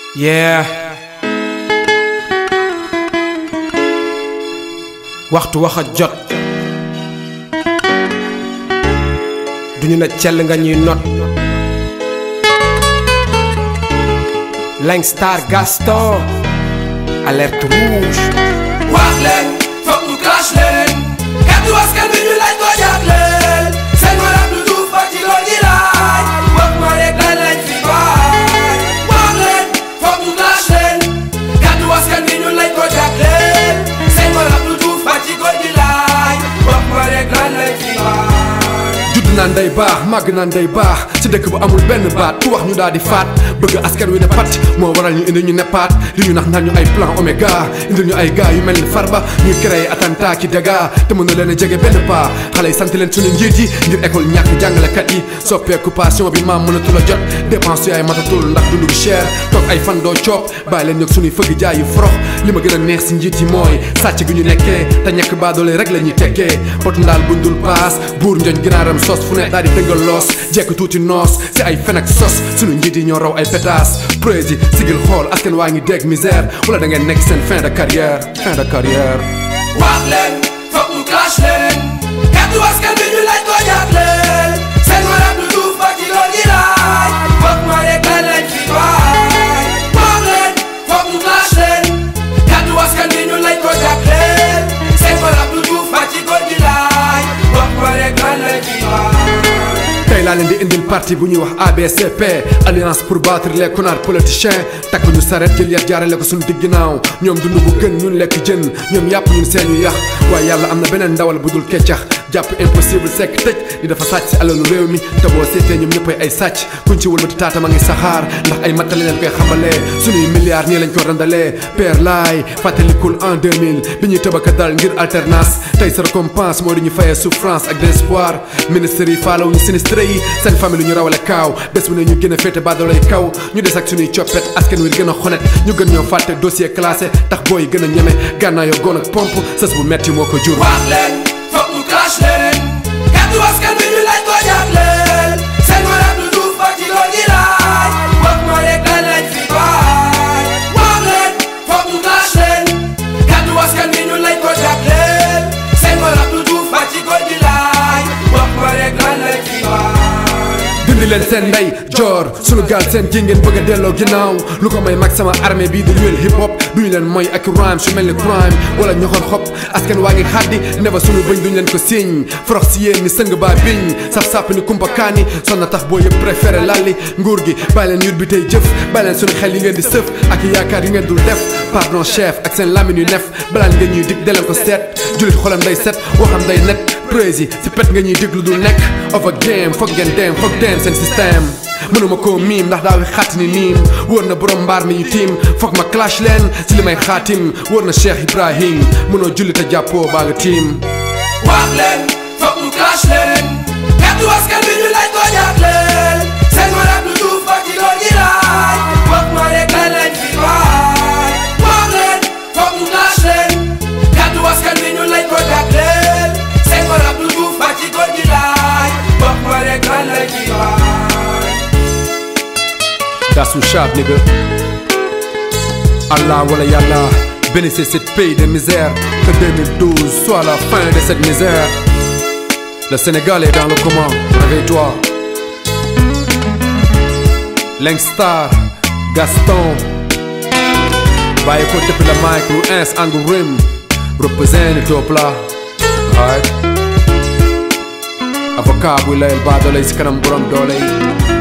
yeah waxtu wax a jot duñu na cell nga ñuy not Langstar Gaston alerte rouge wax leen foog ñu clash leen kàddu askan bi ñu laaj ko jagleel seen maram du duuf ba ci lool yi laaj wax ma rek lan lañ fi baay wax leen foog ñu clash leen kàddu askan bi ñu laaj ko jagleel seen maram du duuf ba ci góor gi laaj wax ma rek lan lañ fi baay judd naan day baax màgg naan day baax ci dëkk bu amul benn baat ku wax ñu daal di faat bëgg askan wi ne pat moo waral ñu indi ñu neppaat li ñu nax naan ñu ay plan oméga indi ñu ay gars yu mel ni farba ñuy créé attentat ki dégâts te mën na leen a jege benn pas xale yi sant leen suñu njiit yi ngir école ñàkk jàngalekat yi soppeeku passion bi maam mënatul a jot dépense yaay matatul ndax dundu gi cher toog ay fan doo coop bàyyi leen ñog suñuy fëgg jaay yu forox li ma gën a neex si njiit yi mooy sàcc gi ñu nekkee te ñekk baadoole rek la ñuy tekkee potu ndaal buñ dul paas buur njoñ ginaaram sos fu ne daal di dëngal loos jekk tuuti noos si ay fen ak sos suñu njiit yi ñoo raw ay pétas prési sigil xool askan waa ngi dégg misère wala da ngeen nekk seen fin de carrière fin de carrière wax leen foog ñu clash leen kàddu askan bi ñu laaj ko jagleel seen maram du duuf ba ci lool yi laaj wax ma rek lan lañ fi baay wax leen foog ñu clash leen kàddu askan bi ñu laaj ko jagleel seen maram du duuf ba ci góor gi laaj wax ma rek lan lañ fi baay tey laa leen di indil parti bu ñuy wax ABCP alliance pour battre les connards politiciens takk ñu saret jël yat jaarale ko suñu digg ginnaaw ñoom dund bu gën ñun lekk jën ñoom yàpp ñun seen yu yax waaye yàlla am na beneen ndawal bu dul keccax jàpp impossible sekk tëj di dafa sàcc si alalu réew mi te boo seetee ñoom ñëppay ay sàcc kuñ ci wëlbati taata ma ngi saxaar ndax ay mattale leen koy xamalee suñuy milliards nii lañ ko randalee père laay fàttalikul en 2000 bi ñuy tëbaka dal ngir alternance tey sa récompense moo di ñu fayee souffrance ak désespoir ministres yi faalaw ñu sinistre yi seen famille ñu rawale kaaw bés bu ne ñu gën a féete baadolay kaw ñu des ak suñuy coppet askan wi gën a xonet ñu gën ñoo fàtte dossier classé tax booy gën a ñeme gànnaayoo goon ak pompe sës bu metti moo ko jur wax leen foog ñu clash leen kàddu askan bi ñu laaj ko jagleel seen maram du duuf ba ci lool yi laaj wax ma rek lan lañ fi baay wax leen foog ñu clash leen kàddu askan bi ñu laaj ko jagleel seen maram du duuf ba ci góor gi laaj wax ma rek lan lañ fi baay dindi leen seen ndey joor sunu gaal seen ji ngeen bëgg a delloo ginnaaw lu ko may mag sama armée bii di wéel hip hop duñu leen mooy ak rhyme su mel ni crime wala ñoxor xop askan waa ngi xaddi neba sunu bëñ duñu leen ko siñ forox si yéen ni sëng baa biñ saf-sàpp ni kumpa kaani son na tax boo yëpp préféré lalli nguur gi bàyyi leen yut bi tey jëf bàyyi leen sunu xel yi ngeen di sëf ak yaakaar yi ngeen dul def pardon chef ak seen lamine yu nef balaan nga ñuy dig deleen ko seet julit xolam day set waxam day net prési si pet nga ñuy diglu dul nekk over game foog ngeen dem foog dem seen système mënuma koo miim ndax daawi xaati ni niim wóor na borom mbaar mi ñu tiim foog ma clash leen si li may xaatim wóor na Cheikh Ibrahim mënoo julli te jàppoo baa nga tiim wax leen foog ñu clash leen kàddu askan bi ñu laaj ko jagleel seen maram du duuf ba ci lool yi laaj wax ma rek lan lañ fi baay wax leen foog ñu clash leen kàddu askan bi ñu laaj ko jagleel seen maram du duuf ba ci góor gi laaj wax ma rek lan lañ fi baay That's what's up, nigga. Allah wala yàlla bénissez cette pays de misère que 2012 soit la fin de cette misère. Le Sénégal est dans le coma, réveille-toi. Langstar, Gaston, bàyyi ko depuis la mic lu ins angu rim représente top la right avocat buy layel baa doole si kanam borom doole yi